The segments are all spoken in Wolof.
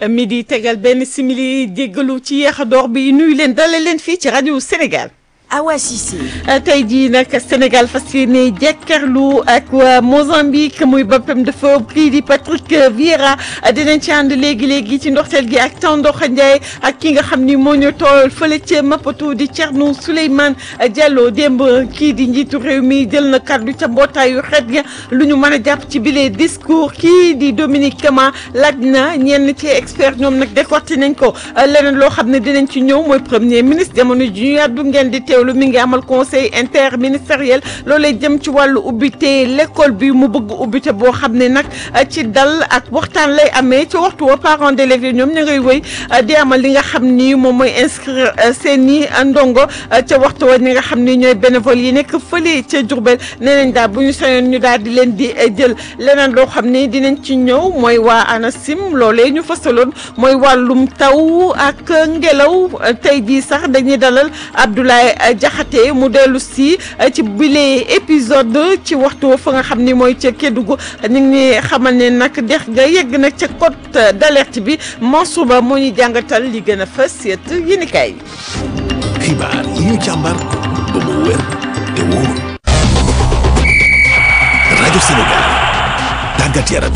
midi tegal benn simili jéggalu ci yéex a door bi nuyu leen dalal leen fii ci rajo Sénégal. Awa Cissé. tey jii nag Sénégal fas yéene jàkkaarloo ak waa Mozambique muy boppam dafa kii di Patrick Vieira dinañ ci ànd léegi léegi ci ndoxteel gi ak Tandokha Ndiaye ak ki nga xam ni moo ñu tool fële ca Maputo di Thierno Souleymane Diallo démb kii di njiitu réew mi jël na kàddu ca mbootaayu xeet ga lu ñu mën a jàpp ci bile discours kii di Dominique Kama laaj na ñenn ci expert ñoom nag décorté nañ ko leneen loo xam ne dinañ ci ñëw mooy premier ministre jamono ji ñu yàddu ngeen di teew lu mi ngi amal conseil interministériel loolee jëm ci wàllu ubbite l'école bi mu bëgg ubbite boo xam ne nag ci dal ak waxtaan lay amee ci waxtu wa parents d'élèves yi ñoom ñu ngay wëy di amal li nga xam ni moom mooy inscrire seen i ndongo ca waxtu wa ñi nga xam ni ñooy bénévole yi nekk fële ca Diourbel nee nañ daal bu ñu sañoon ñu daal di leen di jël leneen loo xam ni dinañ ci ñëw mooy waa ANACIM loolee ñu fasaloon mooy wàllum taw ak ngelaw tey jii sax dañuy dalal Abdoulaye Jaxate mu dellu si ci bile épisode ci waxtu fa nga xam ni mooy ca Kédougou ñu ngi xamal ne nag dex ga yegg nag ca cote d'alerte bi Mansour Ba moo ñuy jàngatal li gën a fës yët yéenekaay xibaar yi ñu càmbar ba mu wér te wóor rajo Sénégal tàggat yaram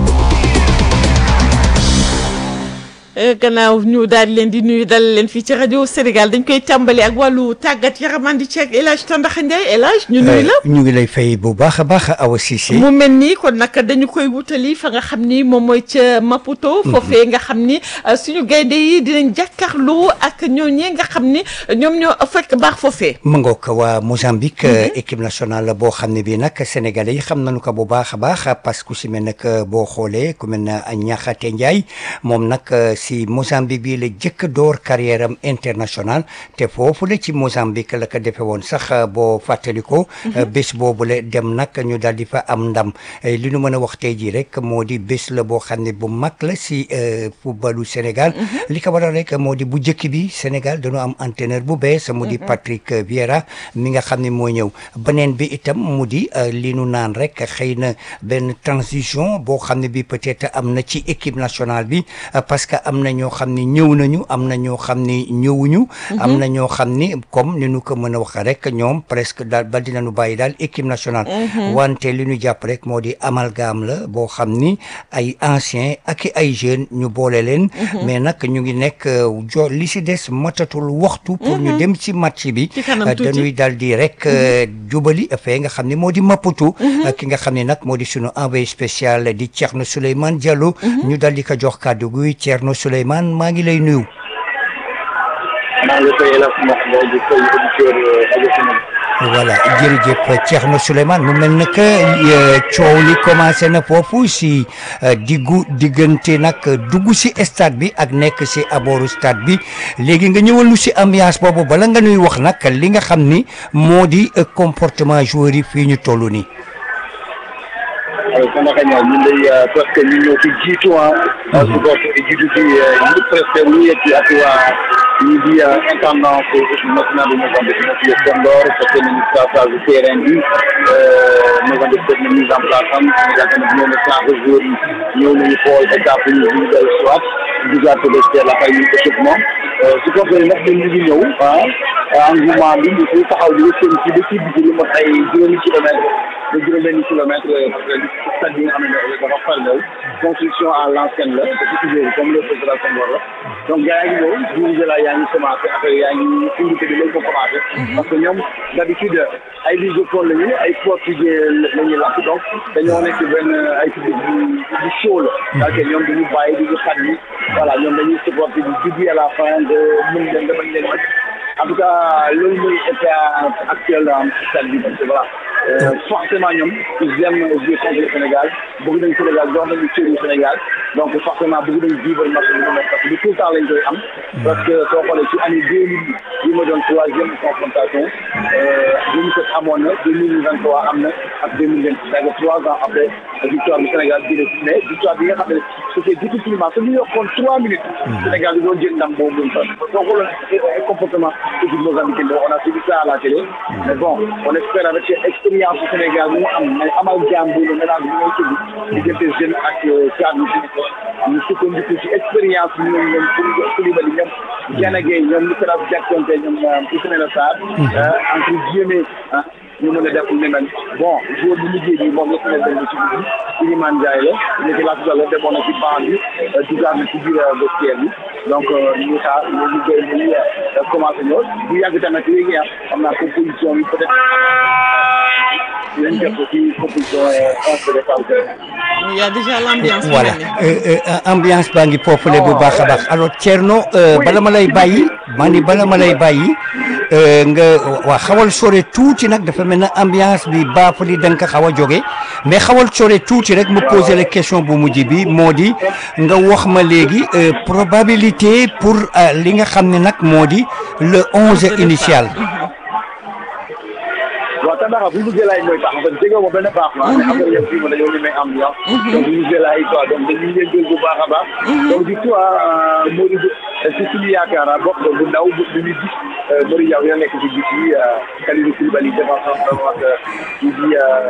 gannaaw ñu daal di leen di nuyu dal leen fii ci rajo Sénégal dañ koy tàmbali ak wàllu tàggat yaram andi ci ak El Hadj Tandakha Ndiaye El Hadj ñu nuyu la. ñu ngi lay fay bu baax a baax Awa Cissé. mu mel ni kon nag dañu koy wutali fa nga xam ni moom mooy ca Maputo. foofee nga xam ni suñu gaynde yi dinañ jàkkaarloo ak ñooñee nga xam ni ñoom ñoo fekk baax foofee. mu ngoog waa Mozambique. équipe nationale boo xam ne bii nag sénégalais yi xam nañu ko bu baax a baax parce que ku si mel nag boo xoolee ku mel ne Niakhaté Ndiaye moom nag. si Mozambique bi la jëkk door carrière am international te foofu la ci Mozambique la ko defee woon sax boo fàttaliko bés boobu la dem nag ñu daal di fa am ndam li ñu mën a wax tey jii rek moo di bés la boo xam ne bu mag la si footballu Sénégal li ko waral rek moo di bu njëkk bi Sénégal dañoo am entraîneur bu bees mu di Patrick Vieira mi nga xam ne moo ñëw beneen bi itam mu di li nu naan rek xëy na benn transition boo xam ne bi peut-être am na ci équipe nationale bi parce que am na ñoo xam ni ñëw nañu am na ñoo xam ni ñëwuñu am na ñoo xam ni comme ni ñu ko mën a wax rek ñoom presque daal ba dinañu bàyyi daal équipe nationale wante li ñu jàpp rek moo di amalgame la boo xam ni ay anciens ak ay jeunes ñu boole leen mais nag ñu ngi nekk jo li si des matatul waxtu pour ñu dem ci match bi dañuy daal di rek jubali fee nga xam ni moo di Maputo ki nga xam ni nag moo di sunu envoyé spécial di Thierno Souleymane Diallo ñu daal di ko jox kàddu gi Thierno Souleymane maa ngi lay nuyu. maa ngi koy El Hadj Mokho di koy auditeur rajo Sénégal. voilà jërëjëf Thierno Souleymane mu mel ne que coow li commencé na foofu si diggu diggante nag dugg si stade bi ak nekk si abooru stade bi léegi nga ñëwal lu si ambiance boobu bala nga nuy wax nag li nga xam ni moo di comportement joueur yi fii ñu toll nii. waaw Tandakha Ndiaye ñun day presque ñu ñëw ci jiitu ah. supporter yi jiitu ci ñu presque ñu yegg ak waa ñi di intendant équipe nationale bu Mozambique na ci Senghor fekk nañu passage terrain bi Mozambique def na mise en place am Sénégal tamit ñëw na changé joueurs yi ñëw nañu xool étape yi ñu day soit dugaat peut-être la fay ñu équipement supporter yi nag ñun ñu ngi ñëw ah engouement bi ñu fi taxaw di seen ci ba ci digg lu mot ay juróomi kilomètre ba juróom-benni kilomètre stade bi nga xam ne dafa farlew construction à l'ancienne la dafa toujours comme le président Senghor la donc gars yaa ngi ñëw dirigé la yaa ngi commencé affaire yaa ngi invité bi lañ ko commencé parce que ñoom d'habitude ay lisophone la ñu ay portugais la ñuy lakk donc dañoo nekk benn ay public bu bu chaud la parce que ñoom dañu bàyyi duñu xat yi voilà ñoom dañuy supporté du début à la fin de mën leen nga bañ leen mën en tout cas loolu mooy état actuel dans stade bi parce que voilà forcément ñoom ils aiment jouer contre le Sénégal bëgg nañ Sénégal jox nañu cëru Sénégal donc forcément bëgg nañ vivre match bi mu nekk parce que tout le temps lañ koy am parce que soo xoolee ci année deux mille yi ma doon troisième confrontation deux mille sept amoon na deux mille vingt trois am na ak deux mille vingt six avec trois ans après victoire du Sénégal jëlee mais victoire bi nga xam ne c'était difficilement su ñu yokkoon trois minutes Sénégal di doon jël ndam boobu sax soo xooloon comportement équipe mozambicaine on a suivi ça à la télé mais bon on espère avec expérience du Sénégal mu am mais amal jàmm bu ne mélange bi ngay tudd diggante jeune ak cadre yi ñu sukkandiku ci expérience bi ñoom ñoom Koulibaly ñoom Gana Gueye ñoom Nicolas Jackson te ñoom Ismaïla Sarr entre guillemets ah ñu mën a def lu mel bon joueur bu mujjee bi moom yëpp na dem ci biir Iliman Ndiaye la ñu ci laata la demoon na ci banc bi dugaat na ci biir vestiaire bi donc ñu xaar ñu ñu koy ñu commencé ñëw bu yàgg tamit léegi ah xam naa composition bi peut être dinañ def ci composition onze de départ il y a déjà l'ambiance voilà ambiance baa ngi populé bu baax a baax alors Thierno bala ma lay bàyyi maa ni bala ma lay bàyyi nga waa xawal sore tuuti nag dafa mel ne ambiance bi baafali da nga ko xaw a jóge mais xawal sore tuuti rek mu poser la question bu mujj bi moo di nga wax ma léegi probabilité pour li nga xam ne nag moo di le onze initial. waaw tabaxa bu ñu jëlaay mooy tax parce que jege ma benn baax ma mais après yow fii ma dañoo ñemee ambiance donc bu ñu jëlaay quoi donc dañuy yëngal bu baax a baax donc di toi Modou si suñu yaakaar bokk bu ndaw bu ñu gis Modou Diaw ya nekk ci gis yi Kalidou Koulibaly défenseur droite kii di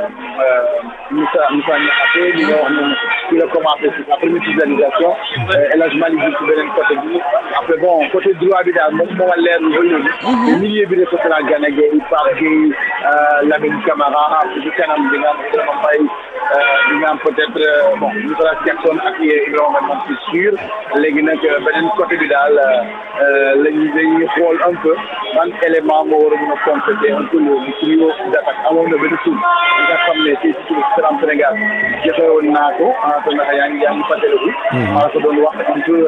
Moussa Moussa Niakhaté li nga wax noonu ci la commencé ci sa première titularisation El Hadj Malick Diouf ci beneen côté bi après bon côté droit bi daal moom moo ma leer lu ba léegi milieu bi de ce sera Gana Gueye Pape Gueye Lamine Camara ci kanam di nga am Ibrahima Mbaye di nga am peut-être bon Nicolas Jackson ak Ibrahima moom c'est sûr léegi nag beneen côté bi daal lañu dañuy xool un peu ban élément moo war a mën a compléter un peu le trio d'attaque amoon na benn tur bi nga xam ne ci ci Salam Sénégal joxe woon naa ko te ndax yaa ngi yaa ngi fàttaliku maa ko doon wax un peu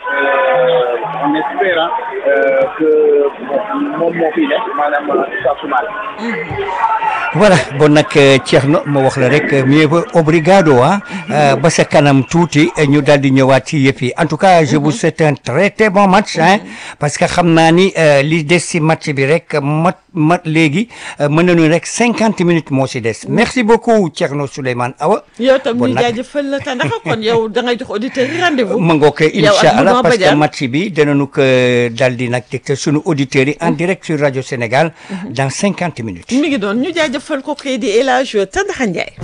en espérant que moom moo fiy nekk maanaam Issa Soumaré voilà bon nag Thierno ma wax la rek mieux vaut obrigado ah ba sa kanam tuuti ñu daal di ñëwaat ci yëf yi en tout cas je vous souhaite un très très bon match hein parce que xam naa ni li des ci match bi rek mat mat léegi mën nañu rek cinquante minutes moo ci des merci beaucoup Thierno Souleymane Awa. yow tam ñu jaajëfal la te ndax kon yow da ngay jox auditeurs yi rendez-vous. ma ngoo ko incha allah parce que match bi danañu ko daal di nag teg sunu auditeurs yi en direct sur rajo Sénégal dans cinquante minutes. mi ngi doon ñu jaajëfal ko kii di El Hadj Tandakha Ndiaye.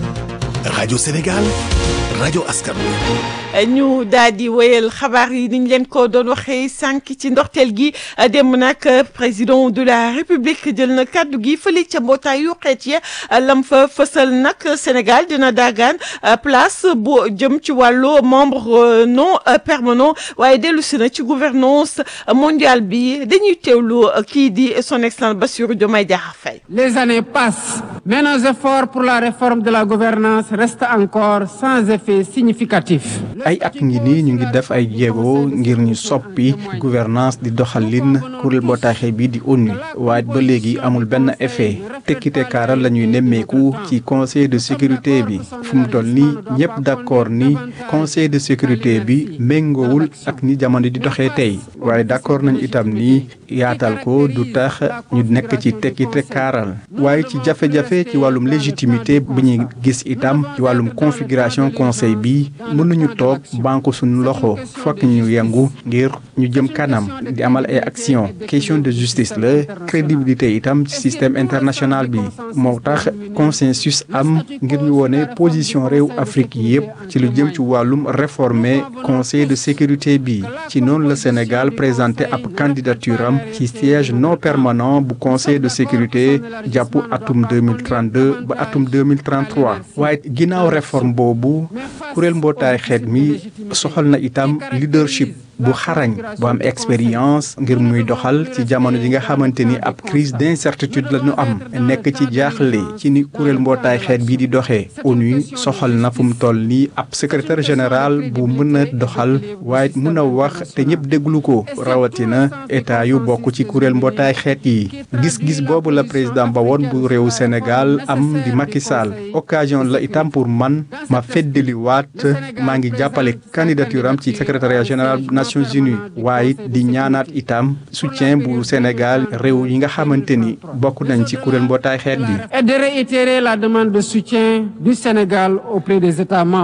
rajo Sénégal rajo askan wi. ñu daal di wéyal xabaar yi ni ñu leen ko doon waxee sànq ci ndorteel gi dem nag président de la république jël na kàddu gi fële ca mbootaayu xeet ya lam fa fësal nag Sénégal dina daagaan place bu jëm ci wàllu membre non permanent waaye dellu si na ci gouvernance mondiale bi dañuy teewlu kii di son excellence Bassirou Diomaye Diakhar Faye. Les années passent, mais nos efforts pour la réforme de la gouvernance restent encore sans effet significatif. ay at ngi nii ñu ngi def ay jéego ngir ñu soppi gouvernance di doxalin kuréel mbootaay bi di ONU waaye ba léegi amul benn effet tekkite kaaral la ñuy nemmeeku ci conseil de sécurité bi fu mu toll nii ñëpp d'accord ni conseil de sécurité bi méngoowul ak ni jamono di doxee tey waaye d'accord nañ itam ni yaatal ko du tax ñu nekk ci tekkite kaaral waaye ci jafe-jafe ci wàllum légitimité bi ñuy gis itam ci wàllum configuration conseil bi mënuñu toog banque suñu loxo fokk ñu yëngu ngir ñu jëm kanam di amal ay action question de justice la crédibilité itam ci système international bi moo tax consensus am ngir ñu wone position réew Afrique yépp ci lu jëm ci wàllum réformer conseil de sécurité bi ci noonu la Sénégal présenté ab candidature am ci siège non permanent bu conseil de sécurité jàpp atum 2032 ba atum 2033 waaye ginnaaw réforme boobu kuréel mbootaay xeet mi soxal na itam leadership bu xarañ bu am expérience ngir muy doxal ci jamono ji nga xamante ni ab crise d'incertitude la ñu am nekk ci jaaxle ci ni kuréel mbootaay xeet bii di doxee ONU soxal na fu mu toll nii ab secrétaire général bu mën a doxal waaye mën a wax te ñëpp déglu ko rawatina état yu bokk ci kuréel mbootaay xeet yi gis-gis boobu la président ba woon bu réew Sénégal am di Macky Sall occasion la itam pour man ma feddaliwaat maa ngi jàppale candidature am ci secrétariat général Nations Unies waaye di ñaanaat itam soutien bu Sénégal réew yi nga xamante ni bokk nañ ci kuréel mbootaay xeet bi. Et de réitérer la demande de soutien du Sénégal auprès des États membres.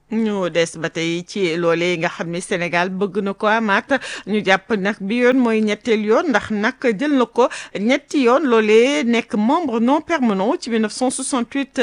ñu des ba tey ci loolee nga xam ne Sénégal bëgg na ko amaat ñu jàpp nag bi yoon mooy ñetteel yoon ndax nag jël na ko ñetti yoon loolee nekk membre non permanent ci 1968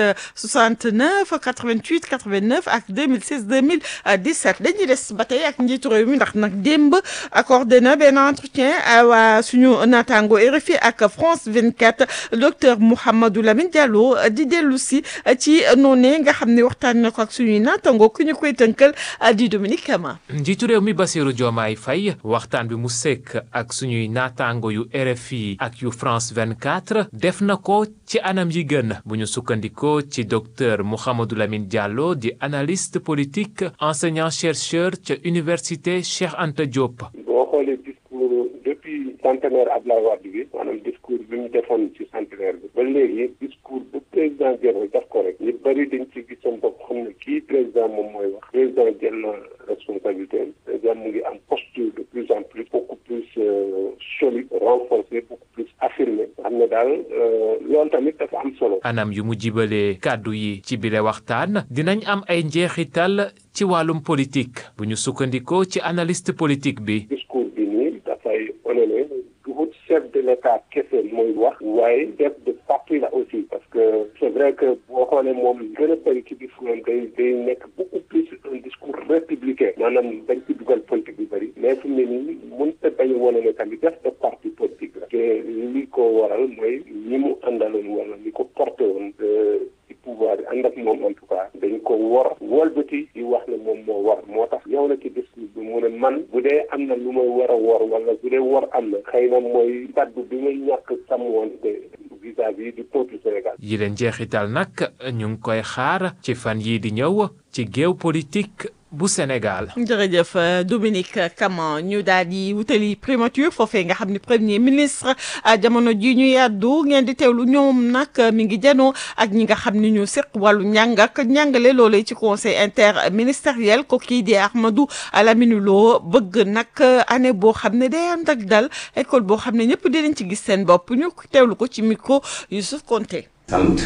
69 88 89 ak 2016 2017 dañuy des ba tey ak njiitu réew mi ndax nag démb accordé na benn entretien waa suñu naataango RFI ak France 24 docteur Mouhamadou Lamine Diallo di dellu si ci noonee nga xam ne waxtaan na ko ak suñuy naataango ku ñu koy tënkal di Dominique Kama. njiitu réew mi Bassirou Diomaye Faye waxtaan bi mu sekk ak suñuy naataango yu RFI ak yu France 24 def na ko ci anam yi gën bu ñu sukkandikoo ci docteur Mouhamadou Lamine Diallo di analyste politique enseignant chercheur ca université Cheikh Anta Diop. boo xoolee discours depuis centenaire Abdoulaye Wade bi maanaam discours bi mu defoon ci centenaire bi ba léegi discours bu président jël daf ko rek ñu bëri dañ ci gis seen bopp xam ne kii président moom mooy wax président jël na responsabilité président mu ngi am posture de plus en plus beaucoup plus solide renforcé beaucoup plus affirmé xam ne daal loolu tamit dafa am solo. anam yu mu jibalee kàddu yi ci bile waxtaan dinañ am ay njeexital ci wàllum politique bu ñu sukkandikoo ci analyste politique bi. discours bi nii dafay wane ne duhut chef de l'état kese mooy wax waaye chef de parti la aussi parce que c'est vrai que boo xoolee moom gën a bëri ci discours am day day nekk beaucoup plus un discours républicain maanaam dañ ci dugal politique bi bëri mais fu mu ne nii mënut a bañ a wane ne tamit chef de parti politique la te li ko waral mooy ñi mu àndaloon wala li ko porté woon ci pouvoir yi ànd ak moom en tout cas dañ ko wor wolbati di wax ne moom moo war moo tax yow na ci discours bi mu ne man bu dee am na lu may war a wor wala bu dee wor am na xëy na mooy kaddu bi may ñàkk sàmmoonte vis-à-vis du peuple Sénégal. yi leen jeexital nag ñu ngi koy xaar ci fan yii di ñëw ci géew politique bu Sénégal. jërëjëf Dominique Kama ñu daal di wutali primature foofee nga xam ne premier ministre jamono ji ñu yàddu ngeen di teewlu ñoom nag mi ngi janoo ak ñi nga xam ne ñu seq wàllu njàng ak njàngale loolee ci conseil interministériel ko kii di Ahmadou Lamine Lo bëgg nag année boo xam ne day ànd ak dal école boo xam ne ñëpp dinañ ci gis seen bopp ñu teewlu ko ci micro Youssouf Konté. sant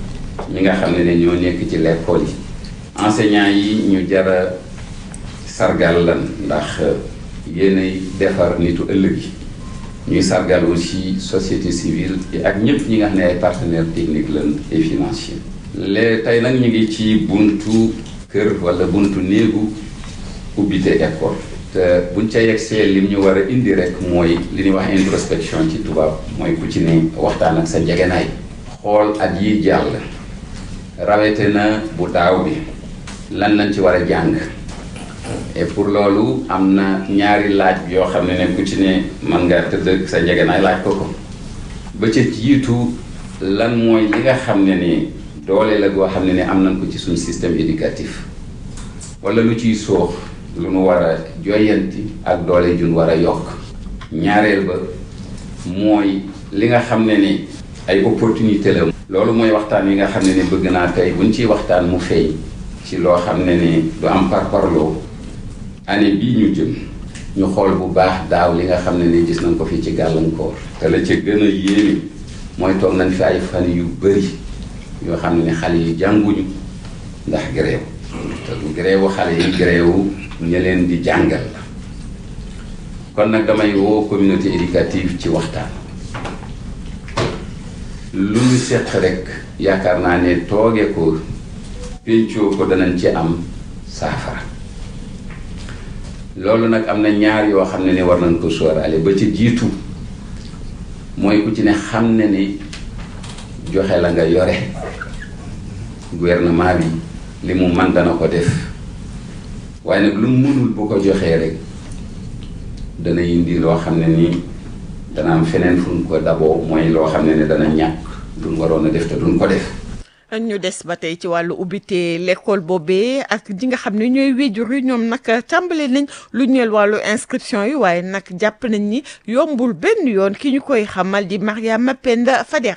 ñi nga xam ne ne ñoo nekk ci l'école yi enseignants yi ñu jara sargal lan ndax yéenay defar nitu ëllëg yi ñuy sargal aussi société civile yi ak ñëpp ñi nga xam ne ay partenaires techniques lan et financiers les tey nag ñu ngi ci buntu kër wala buntu néegu ubbite école te buñ ca yegsee lim ñu war a indi rek mooy li ñuy wax introspection ci tubaab mooy ku ci ne waxtaan ak sa njegenaay xool at yi jàll rawete na bu daaw bi lan lañ ci war a jàng et pour loolu am na ñaari laaj yoo xam ne ne ku ci ne mën nga tëdd sa njegenaay laaj ko ko ba ca jiitu lan mooy li nga xam ne ni doole la goo xam ne ne am nañ ko ci suñu système éducatif wala lu ciy soox lu nu war a joyanti ak doole jun war a yokk ñaareel ba mooy li nga xam ne ni ay opportunité la loolu mooy waxtaan yi nga xam ne ni bëgg naa tey buñ ciy waxtaan mu feeñ ci loo xam ne ni du am parparloo année bii ñu jëm ñu xool bu baax daaw li nga xam ne ni gis nañ ko fii ci gàllankoor te la ca gën a yéeme mooy toog nañ fi ay fan yu bëri yoo xam ne ni xale yi jànguñu ndax gréew te du gréewu xale yi gréewu ña leen di jàngal la kon nag damay woo communauté éducative ci waxtaan lu ñu seq rek yaakaar naa ne tooge ko péncoo ko danañ ci am saafara loolu nag am na ñaar yoo xam ne ni war nañ ko sóoraale ba ci jiitu mooy ku ci ne xam ne ni joxe la nga yore gouvernement bi li mu man dana ko def waaye nag lu mu mënul bu ko joxee rek dana indi loo xam ne ni dana am feneen fu ñu ko daboo mooy loo xam ne ni dana ñàkk duñ waroon a def te duñ ko def ñu des ba tey ci wàllu ubbite l'école boobee ak ji nga xam ne ñooy wéjur yi ñoom nag tàmbale nañ lu ñeel wàllu inscription yi waaye nag jàpp nañ ni yombul benn yoon ki ñu koy xamal di Mariama Penda Fadera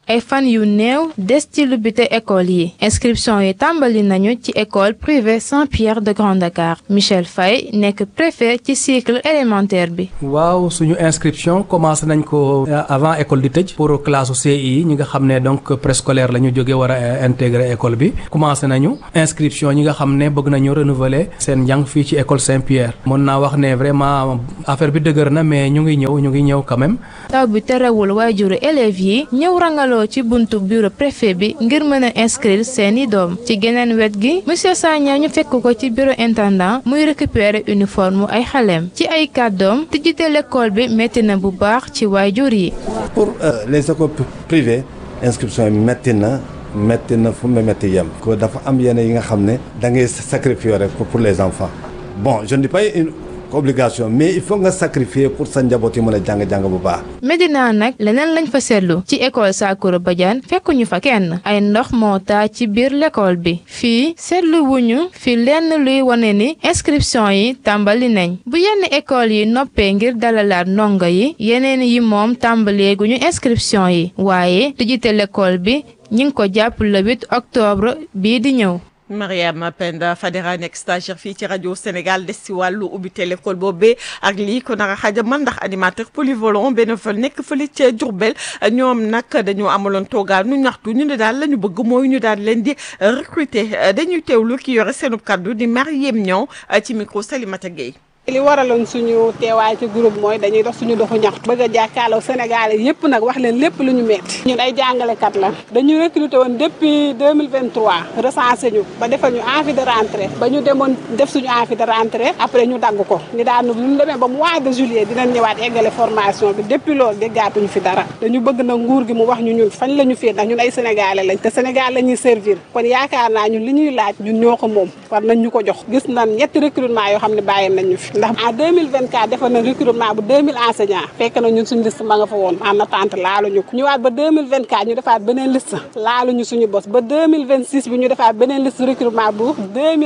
ay fan yu néew des ci lubbite école yi inscription yi tàmbali nañu ci école privée Saint-Pierre de Grand Dakar Michel Faye nekk préfet ci cycle élémentaire bi. waaw suñu inscription commencé nañ ko avant école di tëj pour classe CI ñi nga xam ne donc préscolaire la ñu jóge war a intégrer école bi commencé nañu inscription ñi nga xam ne bëgg nañu renouveler seen njàng fii ci école Saint-Pierre mën naa wax ne vraiment affaire bi dëgër na mais ñu ngi ñëw ñu ngi ñëw quand même. taw bi terewul waajuru élèves yi ñëw rangaloo ci buntu bureau préfet bi ngir mën a inscrire seeni doom ci geneen wet gi monsieur Sagna ñu fekk ko ci bureau intendant muy récupérer uniforme ay xaleem ci ay kàddoom tijjite l'école bi métti na bu baax ci waajur yi. pour les écoles privées inscription yi métti na métti na fu mu métti yem. ko dafa am yenn yi nga xam ne da ngay sacrifier rek pour les enfants bon je ne dis pas une obligation mais il faut nga sacrifier pour sa njaboot yi mën a jàng-jàng bu baax. Medina nag leneen lañ fa seetlu ci école Sakoura Badiane fekkuñu fa kenn ay ndox moo taa ci biir l'école bi fii seetlu wuñu fi lenn luy wane ni inscription yi tàmbali nañ bu yenn école yi noppee ngir dalalaat ndongo yi yeneen yi moom tàmbaleeguñu inscription yi waaye tijjite l'école bi ñi ngi ko jàpp le 8 octobre bii di ñëw. Mariama Penda Fadera nekk stagiaire fii ci rajo Sénégal des si wàllu ubbite l'école boobee ak lii ko naka xajamal ndax animateur polyvalent bénévole nekk fële ca Diourbel ñoom nag dañoo amaloon toogaan nu ñaxtu ñu ne daal la ñu bëgg mooy ñu daal leen di recruter dañuy teewlu ki yore seenub kaddu di Mariem Niang ci micro Salimata Gueye. li waraloon suñu teewaay ci groupe mooy dañuy dox suñu doxu ñaxtu bëgg a jàkkaarloo Sénégalais yépp nag wax leen lépp lu ñu metti ñun ay jàngalekat la dañu recruter woon depuis 2023 recensé ñu ba defal ñu envie de rentrée ba ñu demoon def suñu envie de rentrée après ñu dagg ko ni daanu lu ñu demee ba mois de juillet dinañ ñëwaat eggale formation bi depuis loolu déggaatuñu fi dara dañu bëgg na nguur gi mu wax ñu ñun fañ la ñu fii ndax ñun ay Sénégalais lañ te Sénégal la ñuy servir kon yaakaar naa ñun li ñuy laaj ñun ñoo ko moom war nañ ñu ko jox gis nañ ñetti recrutement yoo xam ne bàyyi nañ ñu fi ndax en 2024 defoon na recrutement bu 2000 enseignants fekk na ñun suñu liste ma nga fa woon en attente laaluñu ko ñëwaat ba 2024 ñu defaat beneen liste laaluñu suñu bos ba 2026 bi ñu defaat beneen liste recrutement bu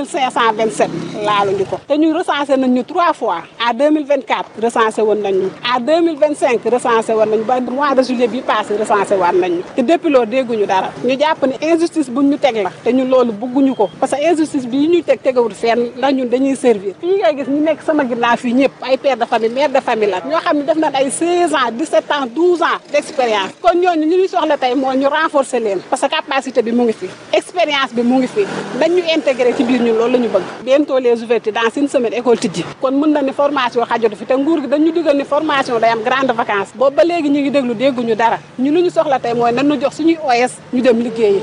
2527 laaluñu ko te ñu recensé nañ ñu trois fois en 2024 recensé woon nañ ñu en 2025 recensé woon nañu ba mois de juillet bi passé recensé waat nañ ñu te depuis loolu dégguñu dara ñu jàpp ne injustice buñ ñu teg la te ñun loolu bëgguñu ko parce que injustice bi ñuy teg tegawul fenn ndax ñun dañuy servir fii ngay gis ñu nekk sama ginnaaw fii ñëpp ay père de famille mère de famille la ñoo xam ne def nañ ay 16 ans 17 ans 12 ans d' expérience kon ñooñu ñu ñuy soxla tey mooy ñu renforcer leen parce que capacité bi mu ngi fi expérience bi mu ngi fi dañ ñu intégré ci biir ñun loolu la ñu bëgg bientôt les ouvertures dans une semaine école tijji kon mën na ni formation xajatu fi te nguur gi dañu digal ni formation day am grande vacances boobu ba léegi ñu ngi déglu dégguñu dara ñu lu ñu soxla tey mooy nan ñu jox suñuy OS ñu dem liggéeyi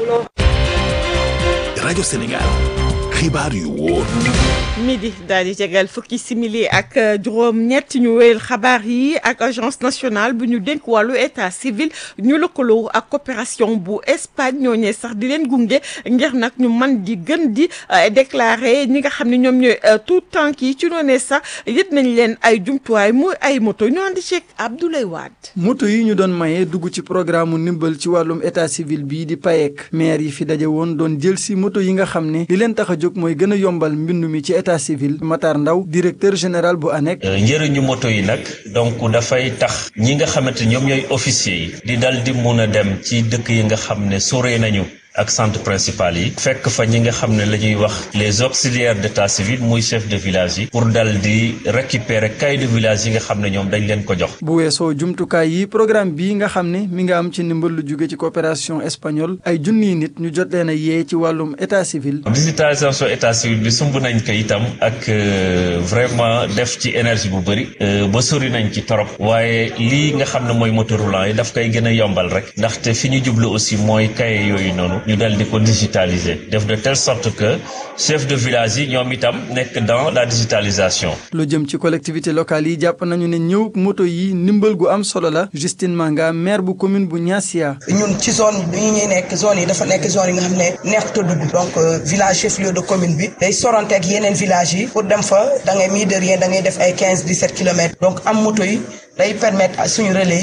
rajo Sénégal xibaar yu wóor midi daal di tegal fukki simili ak juróom ñett ñu wéyal xabaar yi ak agence nationale bu ñu dénk wàllu état civil ñu lëkkaloo ak coopération bu Espagne ñooñee sax di leen gunge ngir nag ñu man di gën di déclarer ñi nga xam ne ñoom ñooy tout tànk yi ci noonee sax yët nañ leen ay jumtuwaay muy ay moto ñu andi ceeg Abdoulaye Wade. moto yi ñu doon maye dugg ci programme mu ndimbal ci wàllum état civil bii di PAEC maire yi fi daje woon doon jël si moto yi nga xam ne li leen tax a jóg mooy gën a yombal mbindu mi ci état civil Matar Ndaw directeur général bu ANEC. njëriñu moto yi nag donc dafay tax ñi nga xamante ñoom ñooy officier yi di dal di mun a dem ci dëkk yi nga xam ne sore nañu ak centre principal yi fekk fa ñi nga xam ne la ñuy wax les auxiliaires d'état civil muy chef de village yi pour dal di récupérer cahier de village yi nga xam ne ñoom dañ leen ko jox bu weesoo jumtukaay yi programme bii nga xam ne mi nga am ci ndimbal lu jóge ci coopération espagnole ay junniy nit ñu jot leen a yee ci wàllum état civil digitalisation état civil bi sumb nañ ko itam ak vraiment def ci énergie bu bëri ba sori nañ ci torop waaye lii nga xam ne mooy moteur roulant yi daf koy gën a yombal rek ndaxte fi ñu jublu aussi mooy cahier yooyu noonu ñu dal di ko digitaliser def de telle sorte que chef de village yi ñoom itam nekk dans la digitalisation. lu jëm ci collectivité locale yi jàpp nañu ne ñëw moto yi ndimbal gu am solo la Justine Manga maire bu commune bu Niassia. ñun ci zone bi ñuy nekk zone yi dafa nekk zone yi nga xam ne neexut a dugg donc village chef lieu de commune bi day sorante ak yeneen village yi pour dem fa da ngay mii de rien da ngay def ay quinze dix sept kilomètres donc am moto yi day permettre suñu relais yi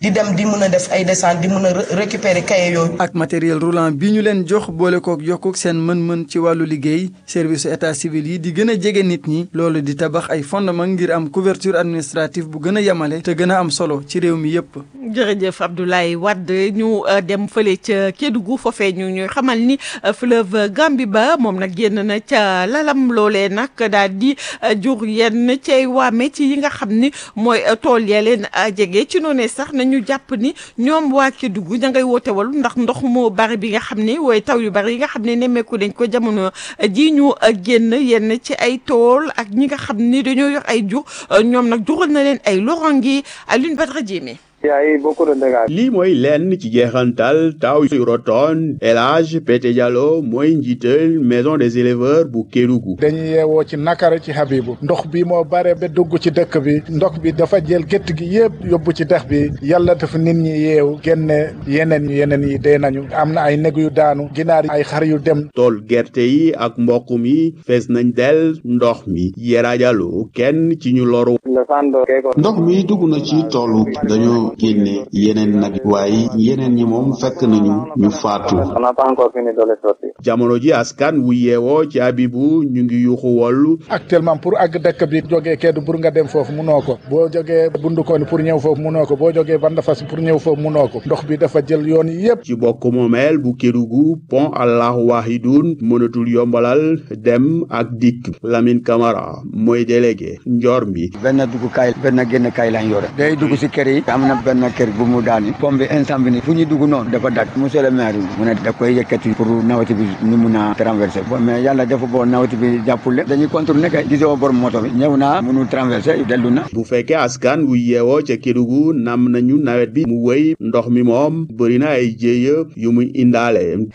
di dem di mën a def ay descente di mën a récupérer cahier yooyu. ak matériel roulant bi ñu leen jox boole kook yokkuk seen mën-mën ci wàllu liggéey service état civil yi di gën a jege nit ñi loolu di tabax ay fondement ngir am couverture administrative bu gën a yemale te gën a am solo ci réew mi yépp jërëjëf Abdoulaye Wade ñu dem fële ca Kédougou foofee ñu ñuy xamal ni fleuve Gambie ba moom nag génn na ca lalam loolee nag daal di jur yenn cay waame ci yi nga xam ni mooy tool ya leen jege ci noonee sax nañu jàpp ni ñoom waa Kédougou ña ngay woote walu ndax ndox mu bari bi nga xam ni waaye taw yu bari yi nga xam ne nemmeeku dañ ko jamono ji ñu génn yenn ci ay tool ak ñi nga xam ni dañoo yor ay jur ñoom nag jural na leen ay lorangi Alioune Badara Diémé lii mooy lenn ci jeexantal taw yu rotoon El Hadj Pete Diallo mooy njiital maison des éleveurs bu Kédougou dañuy yeewoo ci nakara ci Habibu ndox bi moo bare ba dugg ci dëkk bi ndox bi dafa jël gétt gi yëpp yóbbu ci dex bi yàlla dafa nit ñi yeew génne yeneen yeneen yi dee nañu am na ay neg yu daanu ginaar ay xar yu dem tool gerte yi ak mboq mi fees nañ del ndox mi Yera Diallo kenn ci ñu loru ndox mi dugg na ci toolu dañoo génne yeneen nag waaye yeneen ñi moom fekk nañu ñu faatu jamono ji askan wu yeewoo ci Abibu ñu ngi yuuxu wollu actuellement pour àgg dëkk bi jógee Kédougou nga dem foofu munoo ko boo jógee Bundukooni pour ñëw foofu munoo ko boo jógee Bandafas pour ñëw foofu munoo ko ndox bi dafa jël yoon yi yëpp ci bokk moomeel bu Kédougou pont Allahu Wahidun mënatul yombalal dem ak dikk Lamine Camara mooy délégué njor mi benn dugg kaay benn génn kaay lañ yore day dugg si kër yi am na benn kër bu mu daani pompe bi instant bi ni fu ñu dugg noonu dafa dak monsieur le maire mu ne da koy yëkkati pour nawati bi ñu mun a traversé bon mais yàlla dafa boo nawati bi jàppule dañuy contourner kay gisoo borom moto bi ñëw naa mënu traversé dellu na bu fekkee askan wu yeewoo ca Kédougou nam nañu nawet bi mu wëy ndox mi moom bëri na ay jéeya yu muy indaale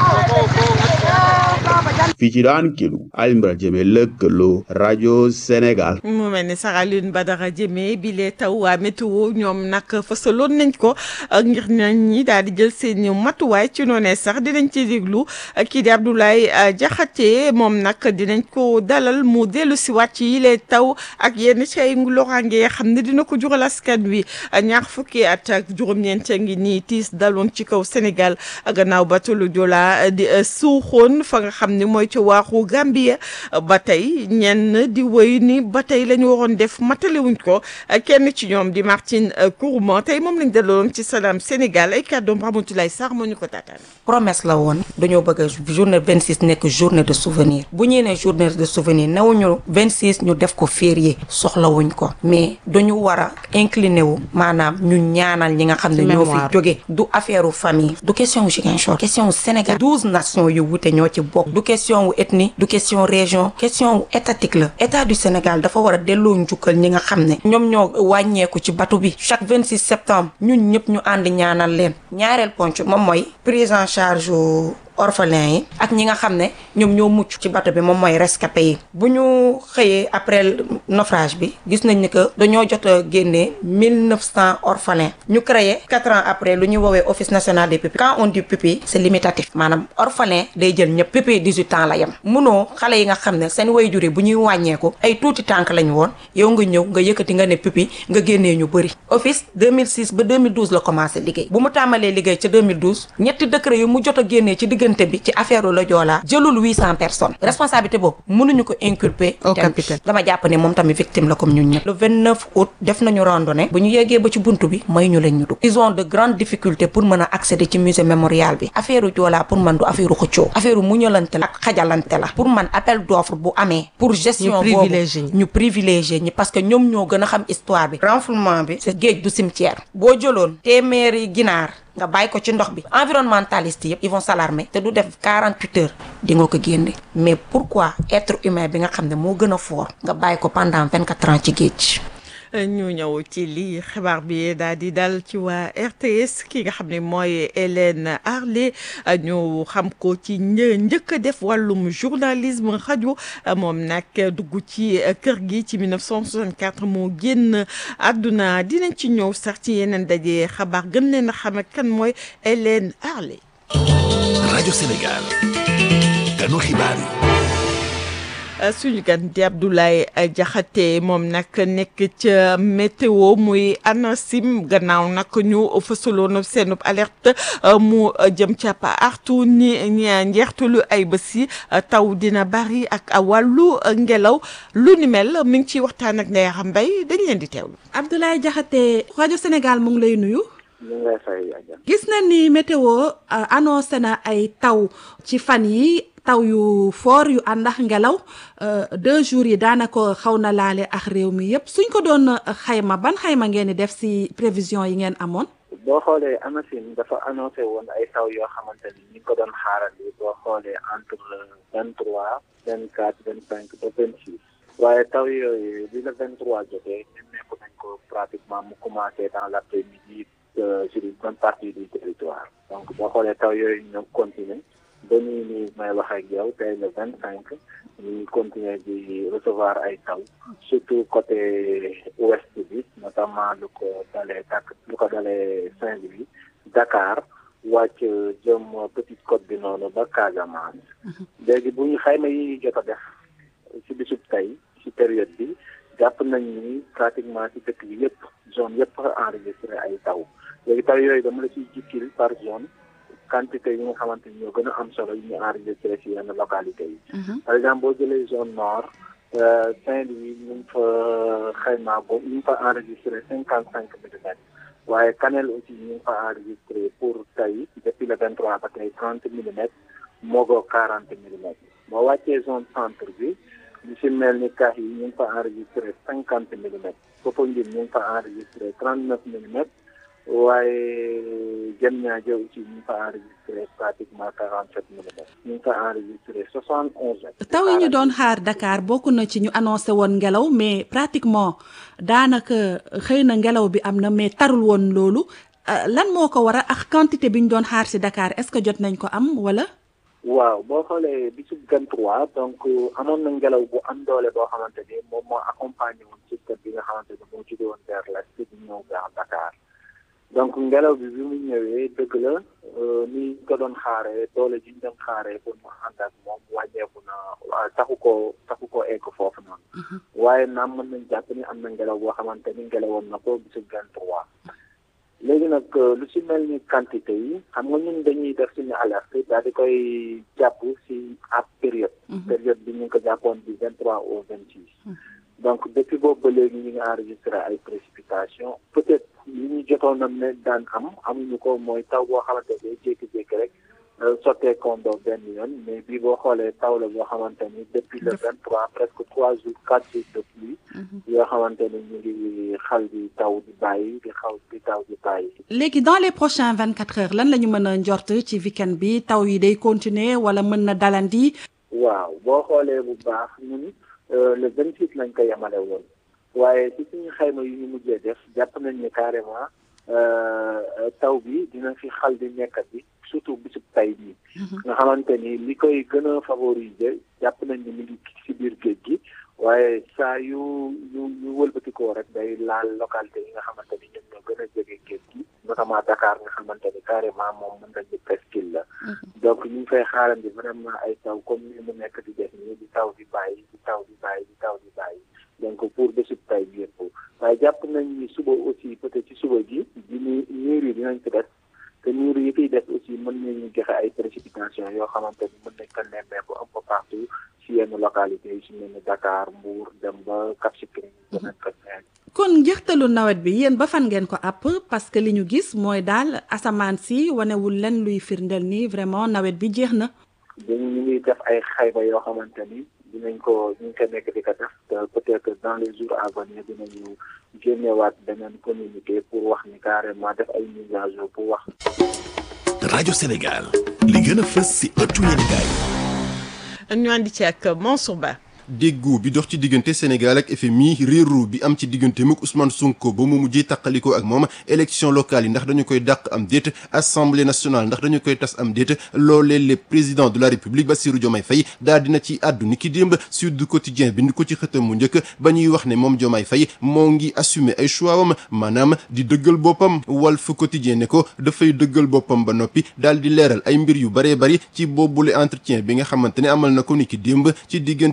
fii ci daan Kédougou Alioune Badara Diémé lëkkaloo rajo Sénégal mu mel ni sax Alioune Badara Diémé bi lee taw waa météo ñoom nag fasaloon nañ ko ngir nañ ñi daal di jël seen matuwaay ci noonee sax dinañ ci déglu kii di Abdoulaye Diakhaté moom nag dinañ ko dalal mu dellu si wàcc yi lee taw ak yenn ci ay loraange yoo xam ne dina ko jural askan wi ñaar fukki at ak juróom-ñeent ngi nii tiis daloon ci kaw Sénégal gannaaw batulu Joola di suuxoon fa nga xam ne mooy ci waaxu Gambia ba tey ñenn di wéy ni ba tey la ñu waroon def matalewuñ ko kenn ci ñoom di Martine Kourouma tey moom lañ daloon ci Salam Sénégal ay kàddoom Ramatoulaye Sarr moo ñu ko taataan. promesse la woon dañoo bëgg a journée 26 nekk journée de souvenir bu ñuy ne journée de souvenir newuñu 26 ñu def ko férié soxlawuñ ko mais dañu war a incliné wu maanaam ñu ñaanal ñi nga xam ne ñoo fi jóge du affaire famille du question wu Ziguinchor question wu Sénégal douze nations yu wute ñoo ci bokk du question wu ethnie du question région question wu étatique la état du Sénégal dafa war a delloo njukkal ñi nga xam ne ñoom ñoo wàññeeku ci bateau bi chaque 26 septembre ñun ñëpp ñu ànd ñaanal leen ñaareel ponc moom mooy prise en charge orphelin yi ak ñi nga xam ne ñoom ñoo mucc ci bateau bi moom mooy rescapé yi bu ñu xëyee après naufrage bi gis nañ ni que dañoo jot a génnee mille neuf cent orphelins ñu créé quatre ans après lu ñuy woowee office national des pupilles quand on dit pupille c'est limitatif maanaam orphelin day jël ñëpp pupille dix-huit ans la yem munoo xale yi nga xam ne seen way jure bu ñuy wàññeeku ay tuuti tànk lañ woon yow nga ñëw nga yëkkati nga ne pupille nga génnee ñu bëri office 2006 ba 2012 la commencé liggéey bu mu tàmbalee liggéey ca 2012 ñetti décret yu mu jot a génnee ci diggante bi ci affaire la Joola jëlul 800 personnes responsabilité boobu mënuñu ko inculper au capitaine dama jàpp ne moom tamit victime la comme ñun ñëpp le 29 août def nañu randonnée bu ñu yeggee ba ci buntu bi may ñu leen ñu dugg ils ont de grandes difficultés pour mën a accéder ci musée mémorial bi affaire Joola pour man du affaire xëccoo affaire muñalante la ak xajalante la pour man appel d'offre bu amee pour gestion boobu ñu privilégié ñi parce que ñoom ñoo gën a xam histoire bi renflouement bi c'est géej du cimetière boo jëloon téeméeri ginaar nga bàyyi ko ci ndox bi environnementaliste yëpp ils vont s'alarmer te du def 48 heures di nga ko génne mais pourquoi être humain bi nga xam ne moo gën a fort nga bàyyi ko pendant 24 ans ci géej ñu ñëw ci lii xibaar bi daal di dal ci waa RTS ki nga xam ne mooy Hélène Arlé ñu xam ko ci një njëkk a def wàllum journalisme rajo moom nag dugg ci kër gi ci 1964 moo génn àdduna dinañ ci ñëw sax ci yeneen daje xabaar gën leen a xam kan mooy Hélène Arlé. rajo Sénégal ganu xibaar yi. suñu gan di Abdoulaye Diakhaté moom nag nekk ca météo muy ANACIM gannaaw nag ñu fësaloon seenub alerte mu jëm ca artu ni njeextalu ay bés yi taw dina bari ak wàllu ngelaw lu ni mel mi ngi ciy waxtaan ak Ndeye Mbaye dañ leen di teewlu. Abdoulaye Diakhaté rajo Sénégal mu ngi lay nuyu. ñu ngi lay fay gis na ni météo annoncé na ay taw ci fan yi taw yu fort yu ànd ak ngelaw deux jours yi daanaka xaw na laale ak réew mi yépp suñ ko doon xayma ban xayma ngeen di def ci prévision yi ngeen amoon. boo xoolee ANACIM dafa annoncé woon ay taw yoo xamante ni ñu ngi ko doon xaarandi boo xoolee entre le vingt trois vingt quatre vingt cinq ba vingt six waaye taw yooyu bi le vingt trois jotee nemmeeku nañ ko pratiquement mu commencé dans l' après midi sur une bonne partie du territoire donc boo xoolee taw yooyu ñoo continuer ba nii nii may wax ak yow tey le vingt cinq ñu ngi continuer di recevoir ay taw surtout côté ouest bi notamment lu ko dalee Dak lu ko dalee Saint-Louis Dakar wàcc jëm Petite Côte bi noonu ba Casamance léegi bu ñu xayma yi jot a def ci bisub tey ci période bi jàpp nañ ni pratiquement ci dëkk bi yëpp zone yëpp enregistré ay taw léegi taw yooyu dama la ciy jikkil par zone quantité yi nga xamante ni ñoo gën a am solo yi ñu enregistré ci yenn localité yi par exemple boo jëlee zone nord Saint-Louis ñu ngi fa xaymaa ko ñu ngi fa enregistré cinquante cinq millimètres waaye Kanel aussi ñu ngi fa enregistré pour tey depuis le vingt trois ba tey trente millimètres Mogo quarante millimètres boo wàccee zone centre bi ñu si mel ni kax yi ñu ngi fa enregistré cinquante millimètres Popenguine ñu ngi fa enregistré trente neuf millimètres waaye jëm ñaajo aussi ñu ngi fa enregistré pratiquement quarante sept millimètres ñu ngi fa enregistré soixante onze taw yi ñu doon xaar Dakar bokk na ci ñu annoncé woon ngelaw mais pratiquement daanaka xëy na ngelaw bi am na mais tarul woon loolu lan moo ko war a ak quantité bi ñu doon xaar si Dakar est-ce que jot nañ ko am wala. waaw boo xoolee bisu vingt trois donc amoon na ngelaw bu am doole boo xamante ni moom moo accompagné woon système bi nga xamante ni moo jóge woon vers l'est di ñëw vers Dakar donc ngelaw bi bi mu ñëwee dëgg la ni ñu ko doon xaaree doole ji ñu doon xaaree pour mu ànd ak moom wàññeeku na taxu ko taxu ko egg foofu noonu waaye naam mën nañ jàpp ni am na ngelaw boo xamante ni ngelawoon na ko bisu vingt trois léegi nag lu ci mel ni quantité yi xam nga ñun dañuy def suñu alerte daal di koy jàpp ci ab période période bi ñu ngi ko jàppoon bi vingt trois au vingt six donc depuis boobu ba léegi ñu ngi enregistré ay précipitations peut-être li ñu jotoon a ne daan am amuñu ko mooy taw boo xamante ne day jékki-jékki rek sottee kondo benn yoon mais bii boo xoolee taw la boo xamante ni depuis le vingt trois presque trois jours quatre jours de pluie yoo xamante ni ñu ngi xal di taw di bàyyi di xaw di taw di bàyyi léegi dans les prochains vingt quatre heures lan la ñu mën a njort ci week-end bi taw yi day continuer wala mën na dalandi waaw boo xoolee bu baax ñun le vingt six lañ ko yemale woon waaye ci suñu xayma yu ñu mujjee def jàpp nañ ni carrément taw bi dina fi xal di nekkat bi surtout bisub tay bi nga xamante ni li koy gën a favoriser jàpp nañ ni mi ngi ci biir géej gi waaye saa yu yu yu wëlbatikoo rek day laal localité yi nga xamante ni ñoom ñoo gën a jege géej gi notamment Dakar nga xamante ni carrément moom mën nañu presqu'île la donc ñu ngi fay xaarandi vraiment ay taw comme ni mu nekk di def nii di taw di bàyyi di taw di bàyyi di taw di bàyyi donc pour bésub tay bi yëpp waaye jàpp nañ ni suba aussi peut-être ci suba gi di ni niir yi dinañ ko def te niir yi fiy def aussi mën nañu joxe ay précipitations yoo xamante ni mën nañ ko nemmeeku un peu partout ci yenn localités yi su mel ni Dakar Mbour dem ba Cap Skirring danañ ko kon njëxtalu nawet bi yéen ba fan ngeen ko àpp parce que li ñu gis mooy daal asamaan si wanewul len luy firndeel ni vraiment nawet bi jeex na. dañu ñu ngi def ay xayma yoo xamante ni dinañ ko ñu ngi ko nekk di ko def te peut-être dans les jours à venir dinañu génnewaat beneen communiqué pour wax ni carrément def ay mise à jour pour wax. rajo Sénégal li gën a fës ci ëttu yéenekaay ñu àndi ci ak Mansour Ba. déggoo bi dox ci diggante Sénégal ak FMI réeroo bi am ci diggante muk Ousmane Sonko ba mu mujjee tàqalikoo ak moom élection locale yi ndax dañu koy dàq am déet assemblée nationale ndax dañu koy tas am déet loolee le président de la république Bassirou Diomaye Faye daal dina ci àddu ni ki démb Sud Quotidien bind ko ci xëtam mu njëkk ba ñuy wax ne moom Diomaye Faye moo ngi assumer ay choix am maanaam di dëggal boppam Walf Quotidien ne ko dafay dëggal boppam ba noppi daal di leeral ay mbir yu baree bari ci boobule entretien bi nga xamante ne amal na ko ni ki démb ci diggante RFI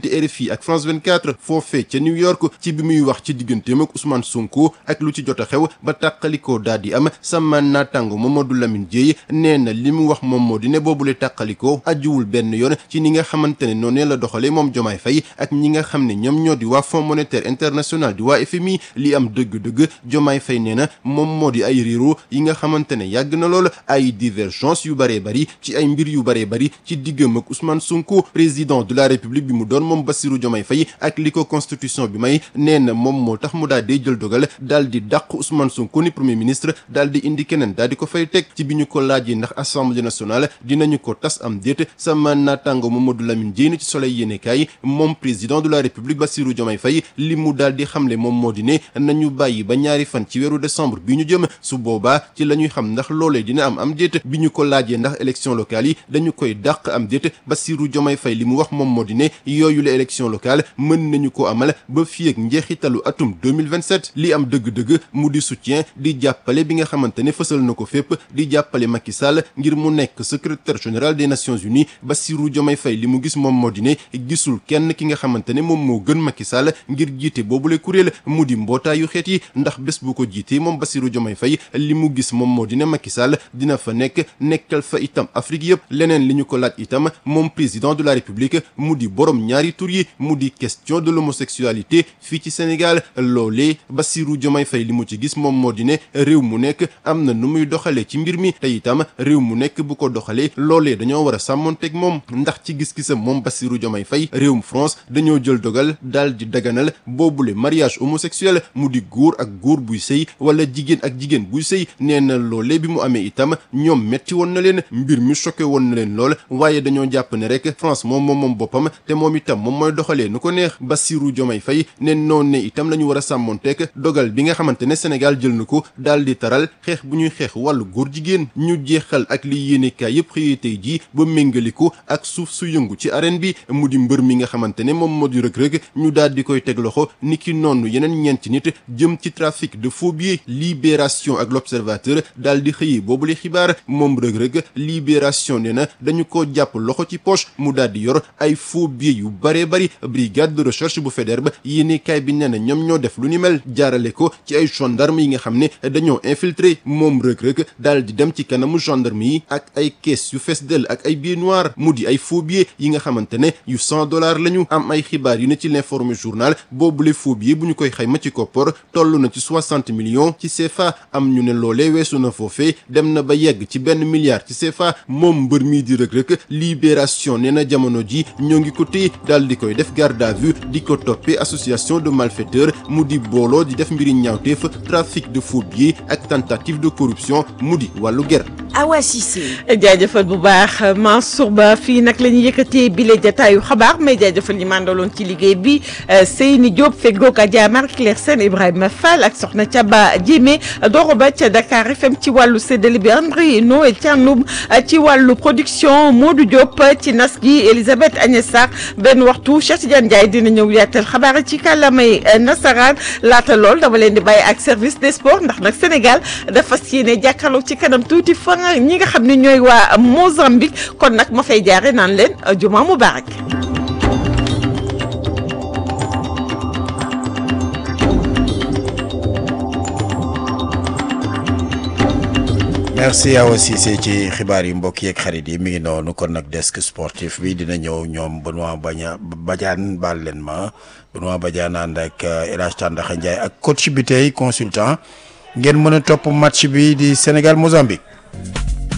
RFI ak France 24 foofee ca New York ci bi muy wax ci digganteem ak Ousmane Sonko ak lu ci jot a xew ba tàqalikoo daal di am sama naataango Mamadou Lamine Dieye nee na li mu wax moom moo di ne boobule tàqalikoo ajuwul benn yoon ci ni nga xamante ne noonu la doxalee moom Diomaye Faye ak ñi nga xam ne ñoom ñoo di waa Fonds monétaire international di waa FMI li am dëgg-dëgg Diomaye Faye nee na moom moo di ay réero yi nga xamante ne yàgg na lool ay divergence yu bëree bëri ci ay mbir yu bëree bëri ci diggam ak Ousmane Sonko président de la République bi mu doon moom Bassirou Diomaye Faye ak li ko constitution bi may nee na moom moo tax mu daal di jël dogal daal di dàq Ousmane Sonko ni premier ministre daal di indi keneen daal di ko fay teg ci bi ñu ko laajee ndax assemblée nationale dinañu ko tas am déet sama naataango Mamadou Lamine Dièye ci Soleil yéenekaay moom président de la République Bassirou Diomaye Faye li mu daal di xamle moom moo di ne nañu bàyyi ba ñaari fan ci weeru décembre bi ñu jëm su boobaa ci la ñuy xam ndax loolee dina am am déet bi ñu ko laajee ndax élection locale yi dañu koy dàq am déet Bassirou Diomaye Faye li mu wax moom moo di ne yooyu la élection locale mën nañu ko amal ba fii ak njeexitalu atum 2027 li am dëgg-dëgg mu di soutien di jàppale bi nga xamante ne fësal na ko fépp di jàppale Macky Sall ngir mu nekk secrétaire général des Nations Unies Bassirou Diomaye Faye li mu gis moom moo di ne gisul kenn ki nga xamante ne moom moo gën Macky Sall ngir jiite boobule kuréel mu di mbootaayu xeet yi ndax bés bu ko jiitee moom Bassirou Diomaye Faye li mu gis moom moo di ne Macky Sall dina fa nekk nekkal fa itam Afrique yëpp leneen li ñu ko laaj itam moom président de la République mu di borom ñaari tur yi mu di question de l'homosexualité fii ci Sénégal loolee Bassirou Diomaye Faye li mu ci gis moom moo di ne réew mu nekk am na nu muy doxalee ci mbir mi te itam réew mu nekk bu ko doxalee loolee dañoo war a sàmmonteeg moom ndax ci gis-gisam moom Bassirou Diomaye Faye réewum France dañoo jël dogal daal di daganal boobule mariage homosexuel mu di góor ak góor buy sëy wala jigéen ak jigéen buy sëy nee na loolee bi mu amee itam ñoom metti woon na leen mbir mi choqué woon na leen lool waaye dañoo jàpp ne rek France moom moom moom boppam te moom itam moom mooy doxalee nu ko neex Bassirou Diomaye Faye ne noonu ne itam la ñu war a sàmmonteeg dogal bi nga xamante ne Sénégal jël na ko daal di taral xeex bu ñuy xeex wàllu góor jigéen ñu jeexal ak li yéenekaay yëpp xëyee tey jii ba méngaliku ak suuf su yëngu ci arène bi mu di mbër mi nga xamante ne moom moo di rëg-rëg ñu daal di koy teg loxo ni ki noonu yeneen ñeenti nit jëm ci trafic de faux billets libération ak l'observateur daal di xëyee boobu li xibaar moom rëg-rëg libération nee na dañu ko jàpp loxo ci poche mu daal di yor ay faux billets yu baree bari brigade de recherche bu Faidherbe yéenekaay bi nee na ñoom ñoo def lu ni mel jaarale ko ci ay gendarme yi nga xam ne dañoo infiltré moom rëg-rëg daal di dem ci kanamu gendarme yi ak ay caisse yu fees dell ak ay billets noirs mu di ay faux billets yi nga xamante ne yu cent dollars lañu am ay xibaar yu ne ci l'informé journal boobule faux billets bu ñu koy xayma ci koppor toll na ci soixante millions ci CFA am ñu ne loolee weesu na foofee dem na ba yegg ci benn milliard ci CFA moom mbër mii di rëg-rëg libération nee na jamono ji ñoo ngi ko téye daal di koy def garde à vue di ko toppee association de malfaiteurs mu di booloo di def mbiri ñaawteef trafic de faux billets ak tentative de corruption mu di wàllu ger Awa Cissé. jaajëfal bu baax Mansour Ba fii nag la ñuy yëkkatee bile jataayu xabaar mais jaajëfal ñi mandaloon ci liggéey bi Seyni Diop feggoog Adja Marie Claire Sène Ibrahima Fall ak Soxna Thiaba Diémé Doro Ba ca Dakar FM ci wàllu séddale bi André Noël Thianoum ci wàllu production Modou Diop ci nas gi Elisabeth Agnès Sarr benn waxtu Cheikh Tidiane Ndiaye dina ñëw yaatal xabaar ci kàllaamay nasaraan laata lool dama leen di bàyyi ak service des sports ndax nag Sénégal dafa fas yéene jàkkaarloo ci kanam tuuti fa ñi nga xam ne ñooy waa Mozambique kon nag ma fay jaare naan leen juma mubarak merci Awa Cissé ci xibaar yi mbokk yeeg xarit yi mi ngi noonu kon nag desk sportif bi dina ñëw ñoom Benoît Baña Badiane baal leen ma Benoît Badiane ànd ak El Hadj Tandakha Ndiaye ak coach bi tey consultant ngeen mën a topp match bi di Sénégal Mozambique.